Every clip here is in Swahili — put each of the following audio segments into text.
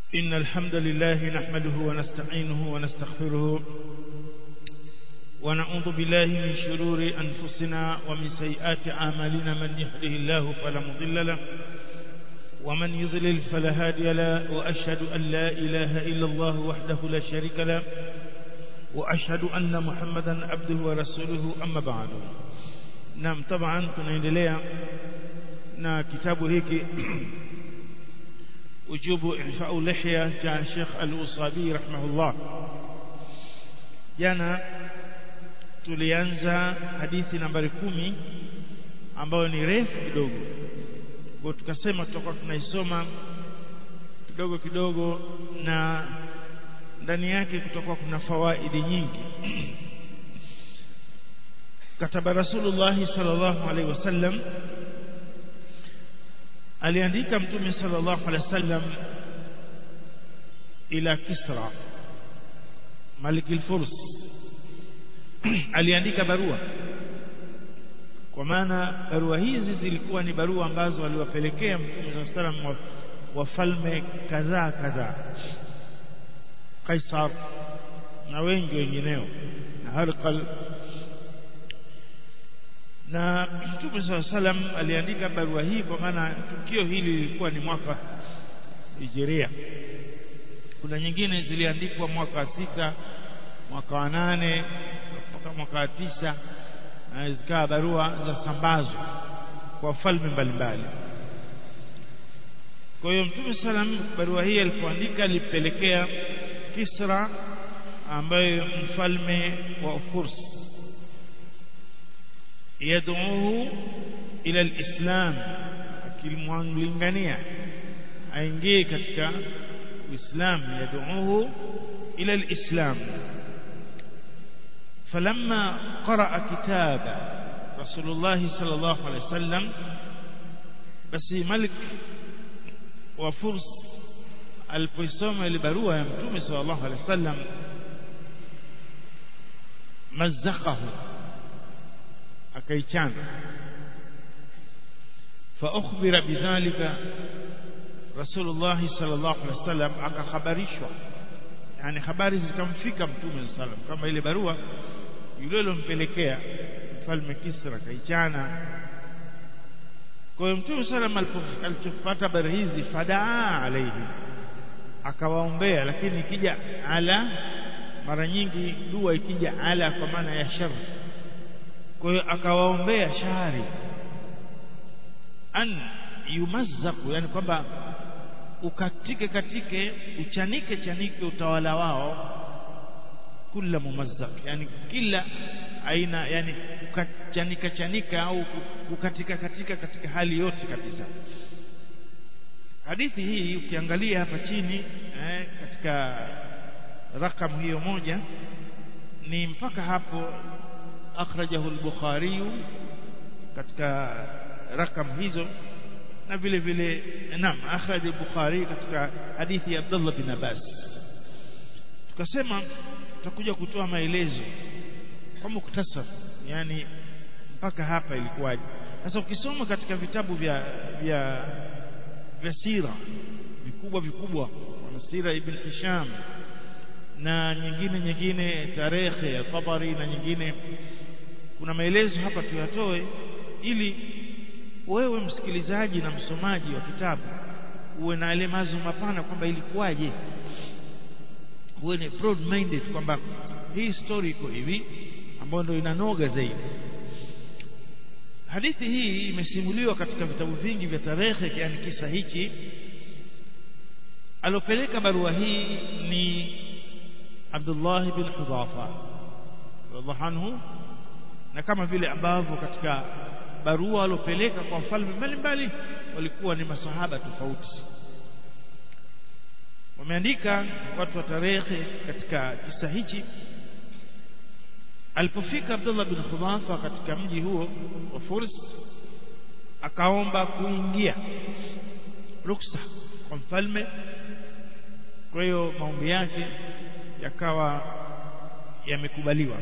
إن الحمد لله نحمده ونستعينه ونستغفره ونعوذ بالله من شرور أنفسنا ومن سيئات أعمالنا من يهده الله فلا مضل له ومن يضلل فلا هادي له وأشهد أن لا إله إلا الله وحده لا شريك له وأشهد أن محمدا عبده ورسوله أما بعد نعم طبعا tunaendelea na kitabu hiki ujubu ifau lihya cha Sheikh Al-Usabi rahimahullah jana tulianza hadithi nambari kumi ambayo ni refu kidogo kwa tukasema tutakuwa tunaisoma kidogo kidogo na ndani yake kutakuwa kuna fawaidi nyingi kataba rasulullah sallallahu alaihi wasallam aliandika mtume sallallahu alaihi wasallam ila kisra malik al-furs aliandika barua kwa maana barua hizi zilikuwa ni barua ambazo aliwapelekea mtume sallallahu alaihi wasallam wafalme kadhaa kadhaa Kaisar na wengi wengineo na Harqal na Mtume SAW salam aliandika barua hii kwa maana tukio hili lilikuwa ni mwaka Hijiria kuna nyingine ziliandikwa mwaka wa sita mwaka wa nane mpaka mwaka wa tisa na zikawa barua za sambazo kwa falme mbalimbali kwa hiyo Mtume salam barua hii alipoandika alipelekea Kisra ambaye mfalme wa Furs yad'uhu ila alislam akimwangania aingie katika uislamu yad'uhu ila alislam فلما قرأ كتاب رسول الله صلى الله عليه وسلم بس ملك وفرس alipoisoma ile barua ya mtume sallallahu alaihi wasallam mazzaqahu akaichana fa ukhbira bidhalika rasulullah sallallahu alaihi wasallam akakhabarishwa yani habari zikamfika mtume sallallahu alaihi wasallam kama ile barua yule lompelekea mfalme Kisra kaichana kwa hiyo mtume sallallahu alaihi wasallam alipopata habari hizi fadaa alaihi akawaombea lakini ikija ala mara nyingi dua ikija ala kwa maana ya shar kwa hiyo akawaombea shari an yumazzaku yani kwamba ukatike katike uchanike chanike utawala wao kula mumazzak yani kila aina yani ukachanika chanika au ukatika katika katika hali yote kabisa hadithi hii ukiangalia hapa chini eh, katika rakamu hiyo moja ni mpaka hapo akhrajahu al-Bukhari katika rakamu hizo na vile vile naam akhraj al-Bukhari katika hadithi ya Abdullah bin Abbas tukasema tutakuja kutoa maelezo kwa muktasar yani mpaka hapa ilikuwaje sasa ukisoma katika vitabu vya vya vya sira vikubwa vikubwa kama sira ibn Hisham na nyingine nyingine tarehe ya Tabari na nyingine kuna maelezo hapa tuyatoe ili wewe msikilizaji na msomaji wa kitabu uwe na ile mazo mapana kwamba ilikuwaje uwe ni broad minded kwamba hii story iko hivi ambayo ndio inanoga zaidi hadithi hii imesimuliwa katika vitabu vingi vya tarehe yani kisa hichi alopeleka barua hii ni Abdullah bin Hudhafa radhiallahu anhu na kama vile ambavyo katika barua alopeleka kwa wafalme mbalimbali walikuwa ni masahaba tofauti wameandika watu wa tarehe katika kisa hichi alipofika Abdullah bin Hudhafa katika mji huo wa Furs akaomba kuingia ruksa kwa mfalme kwa hiyo maombi yake yakawa yamekubaliwa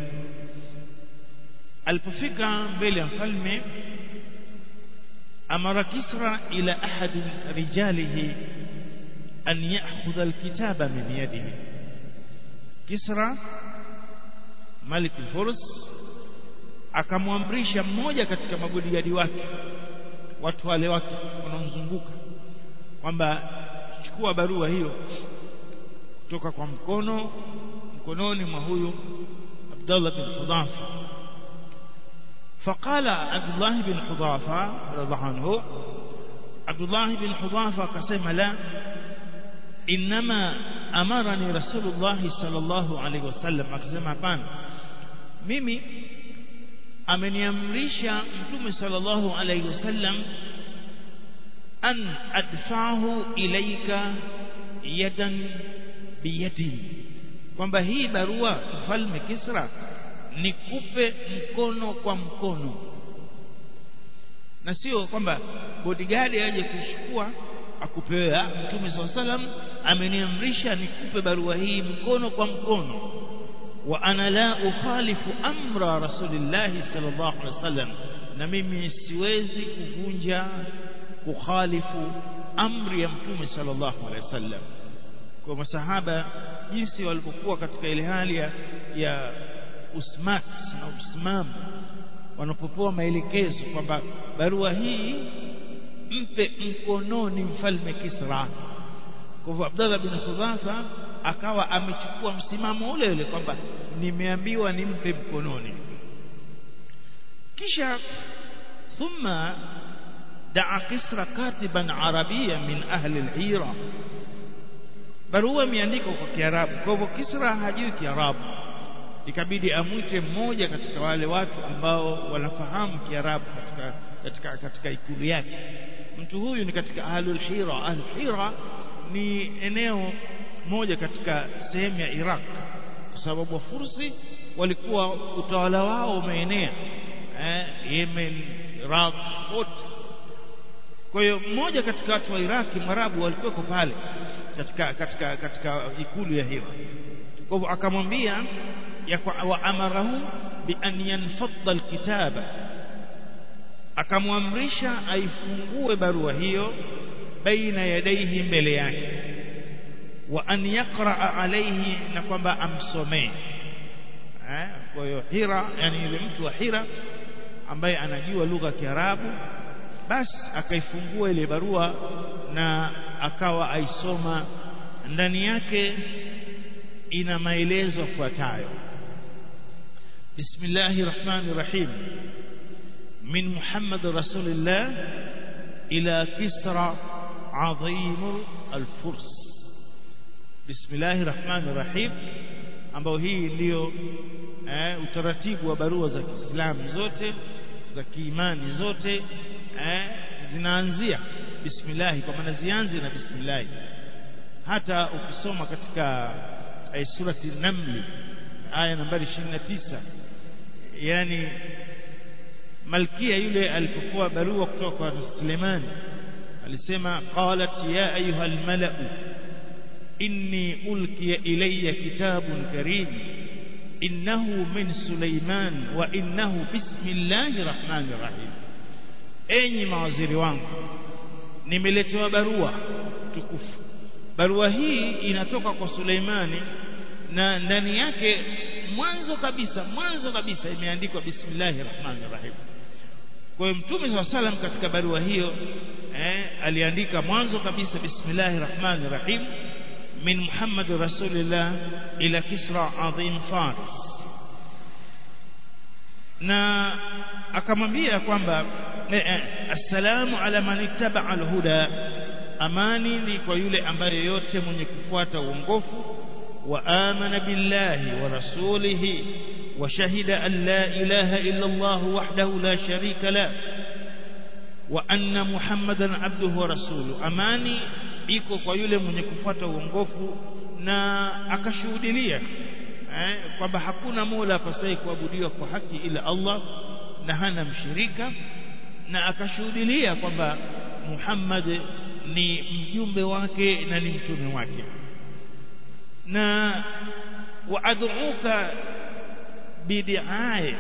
alipofika mbele ya mfalme amara Kisra ila ahadi rijalihi an ya'khudha alkitaba min yadihi Kisra Malik al-Furs akamwamrisha mmoja katika mabodigadi wake watu wale wake wanaomzunguka kwamba chukua barua hiyo kutoka kwa mkono mkononi mwa huyu Abdullah bin Hudhafa فقال عبد الله بن حذافة رضي الله عنه عبد الله بن حذافة قسم لا إنما أمرني رسول الله صلى الله عليه وسلم قسم hapana mimi ameniamrisha mtume sallallahu alayhi wasallam an adfahu ilaika yadan biyadin kwamba hii barua mfalme Kisra nikupe mkono kwa mkono na sio kwamba bodyguard aje kuchukua akupewa mtume swalla salam ameniamrisha nikupe barua hii mkono kwa mkono wa ana la ukhalifu amra rasulillah sallallahu alaihi wasallam na mimi siwezi kuvunja kukhalifu amri ya mtume sallallahu alaihi wasallam kwa masahaba jinsi walipokuwa katika ile hali ya, ya usmat na usimamo wanapopewa maelekezo kwamba barua hii mpe mkononi mfalme Kisra kwa hivyo Abdullah bin Hudhafa akawa amechukua msimamo ule ule kwamba nimeambiwa nimpe mkononi kisha thumma daa Kisra katiban arabia min ahli al-Hira barua imeandikwa kwa Kiarabu kwa hivyo Kisra hajui Kiarabu ikabidi amwite mmoja katika wale watu ambao wanafahamu Kiarabu katika katika katika ikulu yake mtu huyu ni katika ahlul hira ahlul hira ni eneo moja katika sehemu ya Iraq kwa sababu wafursi walikuwa utawala wao umeenea eh, Yemen Iraq wote kwa hiyo mmoja katika watu wa Iraki mwarabu walikuwa pale katika katika katika ikulu ya Hira kwa hivyo akamwambia wa amarahu bi an yanfadda alkitaba akamwamrisha aifungue barua hiyo baina yadaihi mbele yake wa an yaqra alayhi na kwamba amsomee eh kwa hiyo Hira yani yule mtu wa Hira ambaye anajua lugha ya Kiarabu basi akaifungua ile barua na akawa aisoma ndani yake ina maelezo yafuatayo Bismillahir Rahmanir Rahim min Muhammad Rasulillah ila Kisra Azim al-Furs Bismillahir Rahmanir Rahim ambao hii ndiyo eh, utaratibu wa barua za Kiislamu zote za kiimani zote eh, zinaanzia bismillah kwa maana zianze na bismillah hata ukisoma katika eh, surati Naml aya nambari 29 yani malkia yule alipokuwa barua kutoka kwa Suleiman alisema qalat ya ayuha almala'u inni ulkiya ilayya kitabun karim innahu min Suleiman wa innahu bismillahir rahmanir rahim enyi mawaziri wangu nimeletewa barua tukufu barua hii inatoka kwa Suleimani na ndani yake mwanzo kabisa mwanzo kabisa imeandikwa bismillahir rahmanir rahim kwa hiyo mtume swalla salam katika barua hiyo eh, aliandika mwanzo kabisa bismillahir rahmanir rahim min muhammad rasulillah ila kisra adhim faris na akamwambia kwamba assalamu ala man ittaba alhuda amani ni kwa yule ambaye yote mwenye kufuata uongofu wa amana billahi wa rasulihi wa shahida an la ilaha illa Allah wahdahu la sharika la wa anna muhammadan abduhu wa rasuluhu amani iko kwa yule mwenye kufuata uongofu na akashuhudilia eh, kwamba hakuna mola apasaye kuabudiwa kwa haki ila Allah na hana mshirika na akashuhudilia kwamba Muhammad ni mjumbe wake na ni mtume wake na waad'uka bidiaya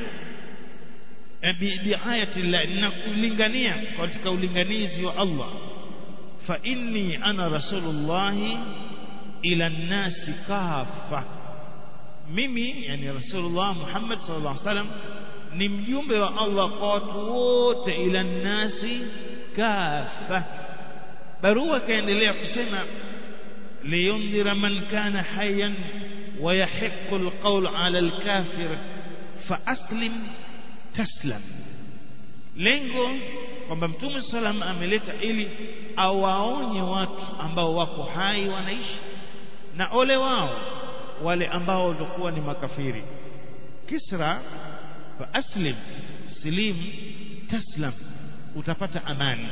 bidiayati Allah na kulingania katika ulinganizi wa Allah fa inni ana rasulullahi ila nnasi kafa mimi yani rasulullah Muhammad sallallahu alaihi wasallam ni mjumbe wa Allah kwa watu wote ila nnasi kafa barua kaendelea kusema liyundhira man kana hayyan wa yahiqqu alqawl ala alkafir fa aslim taslam lengo kwamba mtume salam ameleta ili awaonye watu ambao wako hai wanaishi na ole wao wale ambao walikuwa ni makafiri kisra fa aslim silim taslam utapata amani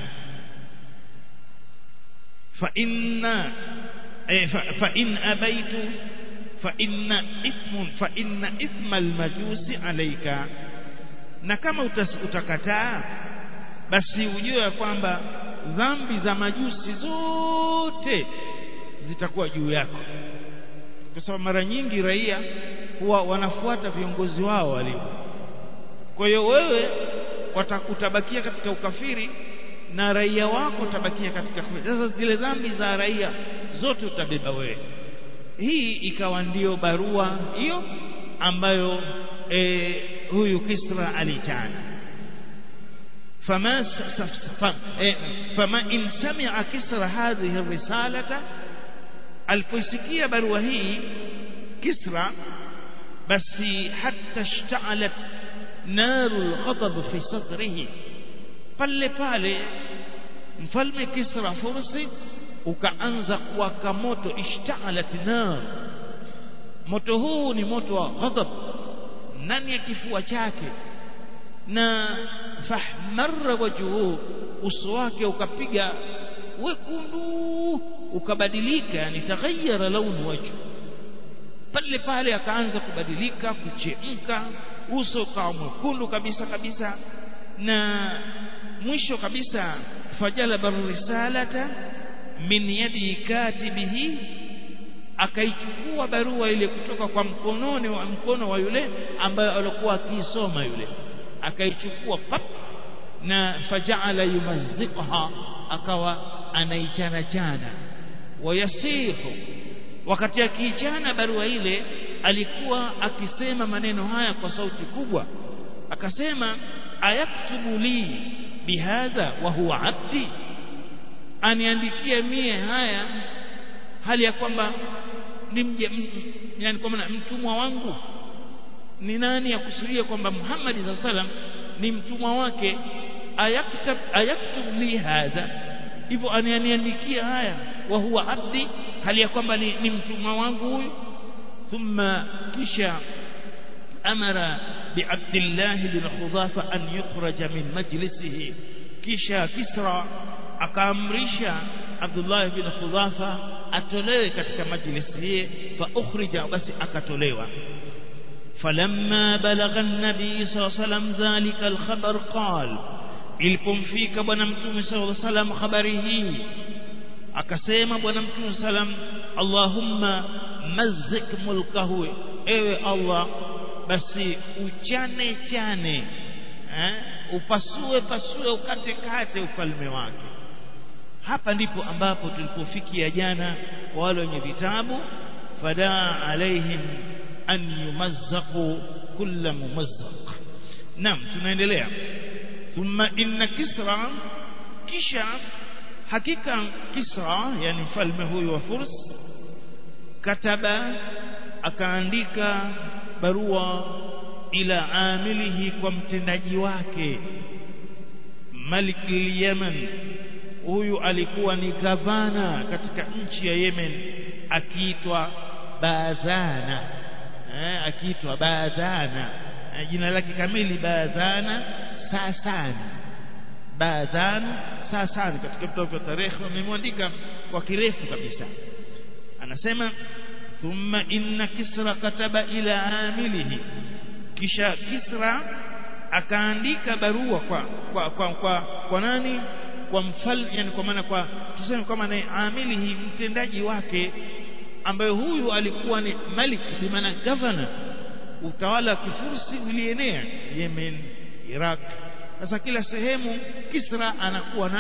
fa inna fa in abaitu fa inna ithmun fa inna ithma almajusi alayka na kama utakataa basi ujue ya kwamba dhambi za majusi zote zitakuwa juu yako kwa sababu mara nyingi raia huwa wanafuata viongozi wao walio kwa hiyo wewe utabakia katika ukafiri na raia wako utabakia katika sasa zile dhambi za raia zote utabeba wewe hii ikawa ndiyo barua hiyo ambayo e, huyu Kisra alichana فما فما إن سمع كسر هذه الرسالة alipoisikia barua hii Kisra basi hatta ishta'alat narul ghadab fi sadrihi pale pale mfalme Kisra Fursi ukaanza kuwaka moto ishta'alat nar moto huu ni moto wa ghadab ndani ya kifua chake na fahmarra wajhuhu uso wake ukapiga wekundu ukabadilika yani taghayyara launu wajhu pale pale akaanza kubadilika kuchemka uso ukawa mwekundu kabisa kabisa na mwisho kabisa fajalaba risalata min yadi katibihi akaichukua barua ile kutoka kwa mkononi wa mkono wa yule ambaye alikuwa akiisoma yule akaichukua pap na faja'ala yumazziqha akawa anaichana chana wayasihu wakati akiichana barua ile alikuwa akisema maneno haya kwa sauti kubwa akasema ayaktubu li bihadha wa huwa abdi aniandikie mie haya hali ya kwamba ni mje yani kwa maana mtumwa wangu ni nani akusudia kwamba Muhammad sallallahu alaihi wasallam ni mtumwa wake ayaktab ayaktub li hadha hivyo aniandikia haya wa huwa abdi hali ya kwamba ni, ni mtumwa wangu huyu thumma kisha amara biabdillah bin khudhafa an yukhraja min majlisihi kisha kisra akaamrisha Abdullah bin Khudhafa atolewe katika majlisi hii fa ukhrija basi akatolewa فلما بلغ النبي صلى الله عليه وسلم ذلك الخبر قال ilipomfika bwana mtume sallallahu alaihi wasallam habari hii akasema bwana mtume sallam Allahumma mazzik mulkahu ewe Allah basi uchane chane eh? upasue pasue ukate kate ufalme wake hapa ndipo ambapo tulipofikia jana kwa wale wenye vitabu fadaa alaihim an yumazzaqu kulla mumazzaq naam tunaendelea thumma inna kisra kisha hakika kisra yani mfalme huyu wa furs kataba akaandika barua ila amilihi kwa mtendaji wake malik yaman huyu alikuwa ni gavana katika nchi ya Yemen akiitwa Badhana eh, akiitwa Badhana eh, jina lake kamili Badhana Sasani Badhana Sasani katika vitabu vya tarehe wamemwandika kwa kirefu kabisa anasema thumma inna kisra kataba ila amilihi kisha kisra akaandika barua kwa kwa kwa, kwa, kwa nani kwa mfalme yani kwa maana kwa tuseme kama ni amilihi mtendaji wake ambaye huyu alikuwa ni malik bi maana governor utawala wa kifursi ulienea Yemen Iraq sasa kila sehemu Kisra anakuwa na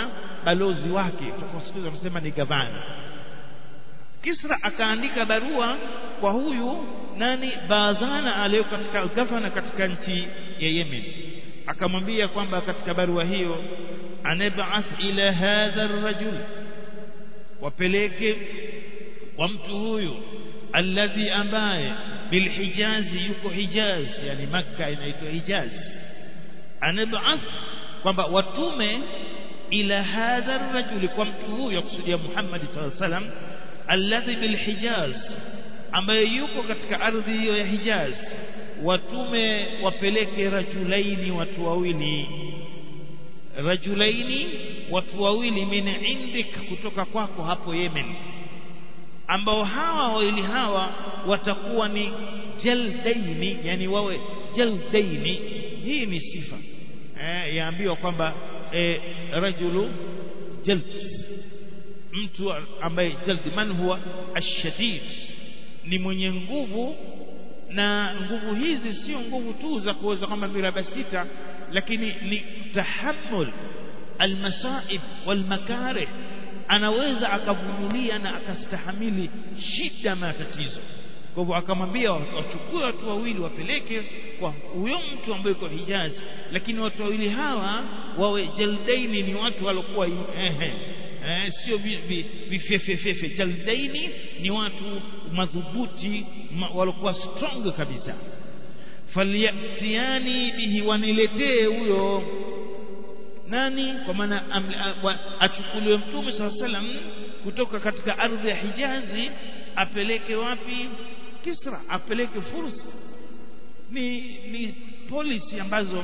balozi wake kwa siku hizo wanasema ni gavana Kisra akaandika barua kwa huyu nani Badhana aliyo katika gavana katika nchi ya Yemen akamwambia kwamba katika barua hiyo anab'ath ila hadha ar-rajul wapeleke kwa mtu huyu alladhi ambaye bilhijazi yuko hijaz yani makka inaitwa hijaz anab'ath kwamba watume ila hadha ar-rajul kwa mtu huyu kusudia Muhammad sallallahu alaihi wasallam alladhi bilhijaz ambaye yuko katika ardhi hiyo ya Hijaz watume wapeleke rajulaini watu wawili rajulaini watu wawili min indik kutoka kwako hapo Yemen ambao hawa wawili hawa watakuwa ni jaldaini yani wawe jaldaini hii ni sifa eh, yaambiwa kwamba eh, rajulu jald mtu ambaye jaldi man huwa ashadid ni mwenye nguvu na nguvu hizi sio nguvu tu za kuweza kama miraba sita lakini ni tahammul almasaib walmakarih anaweza akavumilia na akastahamili shida matatizo kwa hivyo akamwambia wachukue watu wawili wapeleke kwa huyo mtu ambaye yuko Hijaz lakini watu wawili hawa wawe jaldaini ni watu walokuwa ehe eh, sio vifefefefe jaldaini ni watu madhubuti ma, walokuwa strong kabisa falyatiani bihi waniletee huyo nani kwa maana achukuliwe mtume saa salam kutoka katika ardhi ya hijazi apeleke wapi kisra apeleke fursa ni ni policy ambazo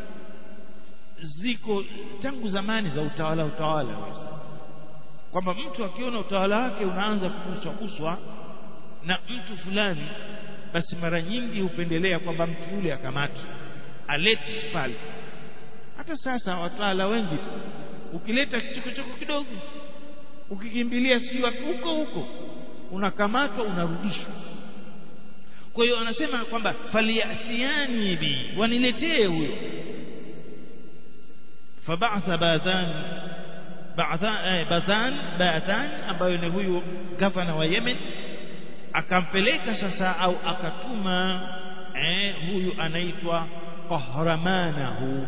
ziko tangu zamani za utawala utawala kwamba mtu akiona utawala wake unaanza kuguswa guswa na mtu fulani basi mara nyingi hupendelea kwamba mtu yule akamatwe alete pale hata sasa watawala wengi tu ukileta kichokochoko kidogo ukikimbilia si wapi huko huko unakamatwa unarudishwa kwa hiyo anasema kwamba faliyasiani bi waniletee huyo fabatha badhan badhan badhan ambayo ni huyu gavana wa Yemen akampeleka sasa au akatuma eh, huyu anaitwa qahramanahu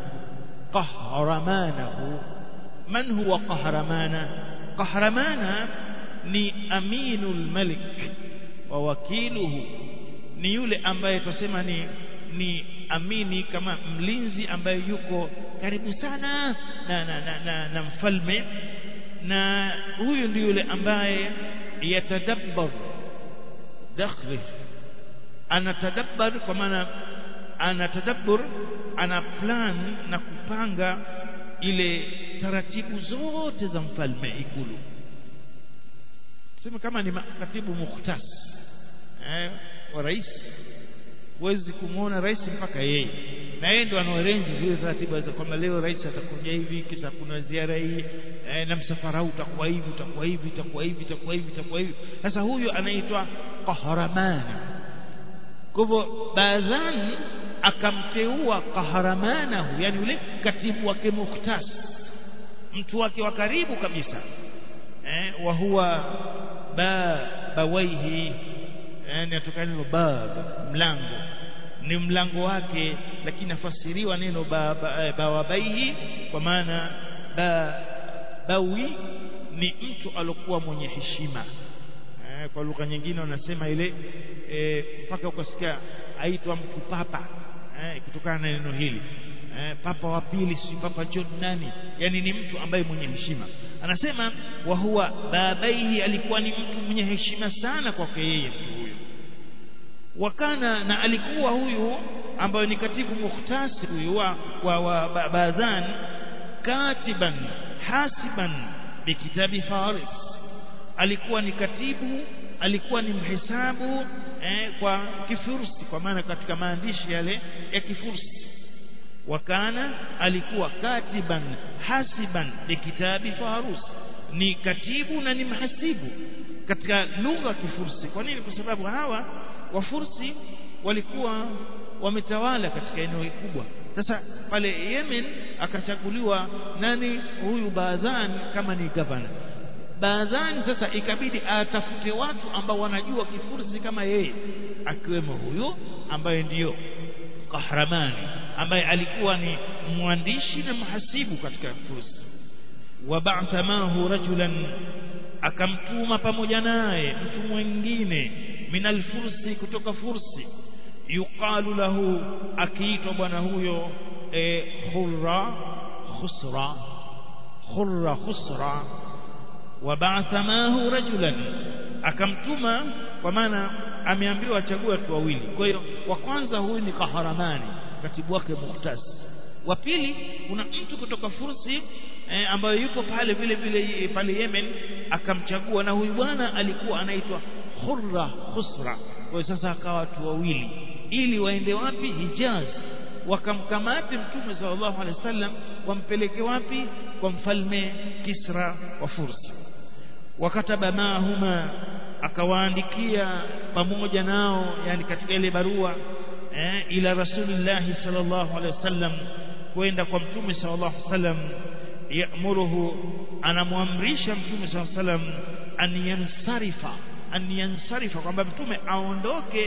qahramanahu man huwa qahramana qahramana ni aminul malik wa wakiluhu ni yule ambaye tusema ni ni amini kama mlinzi ambaye yuko karibu sana na, na, na, na, na mfalme na huyu ndio yule ambaye yatadabbar dakhli anatadabbar kwa maana anatadabbur ana plan na kupanga ile taratibu zote za mfalme ikulu sema kama ni katibu mukhtas eh, wa rais huwezi kumwona rais mpaka yeye na yeye ndo anaorenji zile taratibu za kwamba leo rais atakuja hivi kisha kuna ziara hii eh, na msafara huu utakuwa hivi utakuwa hivi utakuwa hivi utakuwa hivi utakuwa hivi sasa huyu anaitwa qahramani kwa hivyo baadhan akamteua qahramanahu yani yule katibu wake mukhtas mtu wake wa karibu kabisa eh, wa huwa ba bawaihi yani atokana neno bab mlango ni mlango wake lakini nafasiriwa neno bawabaihi ba, ba kwa maana ba, bawi ni mtu alokuwa mwenye heshima eh, kwa lugha nyingine wanasema ile mpaka eh, ukasikia aitwa mtu papa eh, kutokana na neno hili eh, papa wa pili si papa John nani yani ni mtu ambaye mwenye heshima anasema wa huwa babaihi alikuwa ni mtu mwenye heshima sana kwake yeye mtu huyo wakana na alikuwa huyu ambaye ni katibu mukhtasi huyu wa, wa, wa Badhan katiban hasiban bikitabi Faris alikuwa ni katibu alikuwa ni mhesabu eh, kwa kifursi kwa maana katika maandishi yale ya kifursi wakana alikuwa katiban hasiban bikitabi Farus ni katibu na ni mhasibu katika lugha ya Kifursi kwa nini kwa sababu hawa wafursi walikuwa wametawala katika eneo kubwa sasa pale Yemen akachaguliwa nani huyu Baadhan kama ni gavana Baadhan sasa ikabidi atafute watu ambao wanajua Kifursi kama yeye akiwemo huyu ambaye ndiyo Kahramani ambaye alikuwa ni mwandishi na mhasibu katika Fursi wab'atha mahu rajulan akamtuma pamoja naye mtu mwingine minal fursi kutoka fursi yuqalu lahu akiitwa bwana huyo e, khurra khusra khurra khusra wab'atha mahu rajulan akamtuma kwa maana ameambiwa achague watu wawili kwa hiyo wa kwanza huyu ni kaharamani katibu wake muhtas wa pili kuna mtu kutoka fursi eh, ambayo yuko pale vile vile pale Yemen akamchagua na huyu bwana alikuwa anaitwa Khurra Khusra kwa hiyo sasa akawa watu wawili ili waende wapi Hijaz wakamkamate mtume sallallahu alaihi wasallam wampeleke wapi kwa mfalme Kisra wa Fursi wakataba mahuma akawaandikia pamoja nao yani katika ile barua eh, ila rasulillahi sallallahu alaihi wasallam kwenda kwa mtume sallallahu alaihi wasallam yaamuruhu anamwamrisha mtume sallallahu alaihi wasallam an yansarifa an yansarifa kwamba mtume aondoke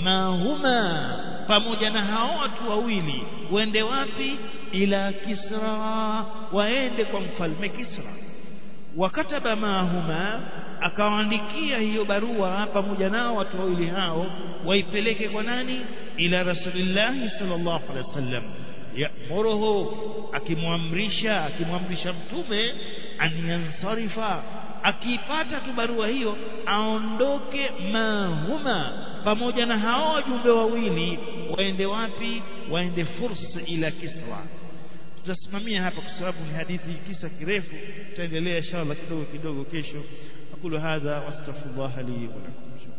mahuma pamoja na hao watu wawili waende wapi ila kisra waende kwa mfalme kisra wakataba mahuma akawaandikia hiyo barua pamoja nao watu wawili hao waipeleke kwa nani ila rasulillahi sallallahu alaihi wasallam yaamuruhu akimwamrisha akimwamrisha mtume an yansarifa akiipata tu barua hiyo aondoke mahuma pamoja na hao wajumbe wawili waende wapi waende fursa ila kisra tutasimamia hapa kwa sababu ni hadithi kisa kirefu tutaendelea inshallah kidogo kidogo kesho aqulu hadha wastaghfirullah li wa lakum